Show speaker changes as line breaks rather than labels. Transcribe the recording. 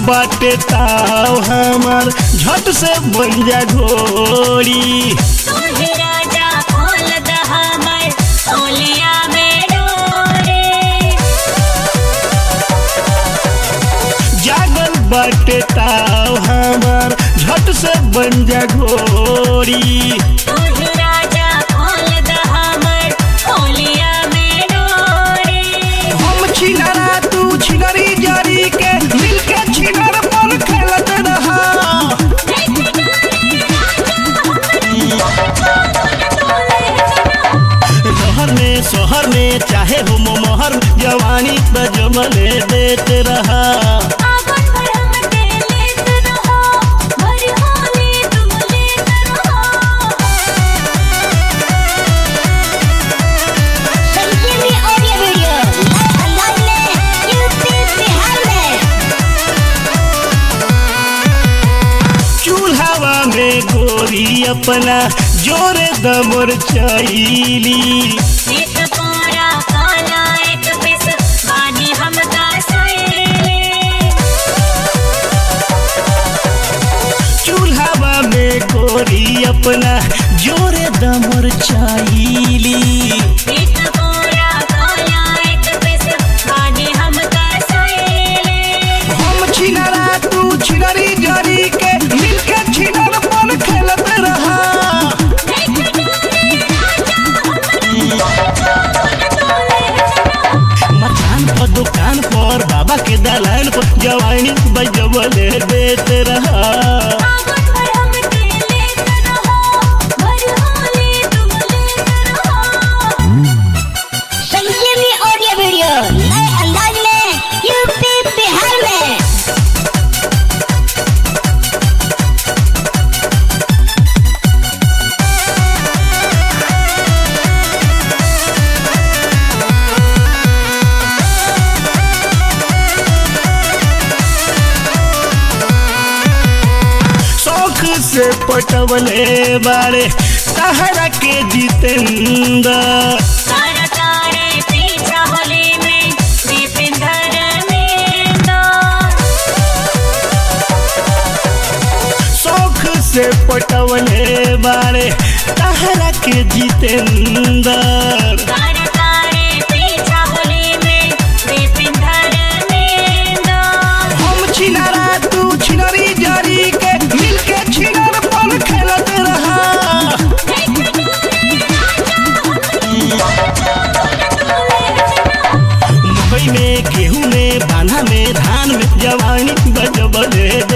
बाटे ताव हमार झट से बन जा घोड़ी
तोहे राजा खोल दहमर ओलिया में डोरे
जागल बाटे ताव हमार झट से बन जा घोड़ी
तोहे राजा खोल दहमर ओलिया में डोरे
हम छिनरा तू छिनरी जरी के मिलके छिनर पर खेलत रहा रहर में शहर में चाहे हो मोहर जवानी बजमले देते रहा
आवन भर हमके लेत रहो भर होली तुम लेत रहो संजीवनी ऑडियो वीडियो अंदाज में यूपी बिहार में
चूल्हावा में गोरी अपना जोरे दमर चैली
एक पोरा काला एक पिस बानी हमका सैले
चूल्हावा में गोरी अपना जोरे दमर चैली
एक पोरा काला एक पिस बानी हमका सैले
हम छिनरा तू छिनरी जरी के मिलके छिनर पर खेलत रहा मकान पर दुकान पर बाबा के दलान पर जवानी बजबले देते रहा
आवन भर हमके लेत रहो भर होली तुम लेत रहो संजीवनी ऑडियो वीडियो नए अंदाज में यूपी बिहार में
शौक से पटवले बारे तहरा के जितेंद्र
तारा तारे पीछा होली में दीपिंदर में दो
शौक से पटवले बारे तहरा के जितेंद्र
तारा तारे पीछा होली में दीपिंदर में दो
हम छिनरा तू छिनरी जरी के मिलके छिनर पर खेलत रहा मकई में गेहूं में बांधा में धान में जवानी बजबले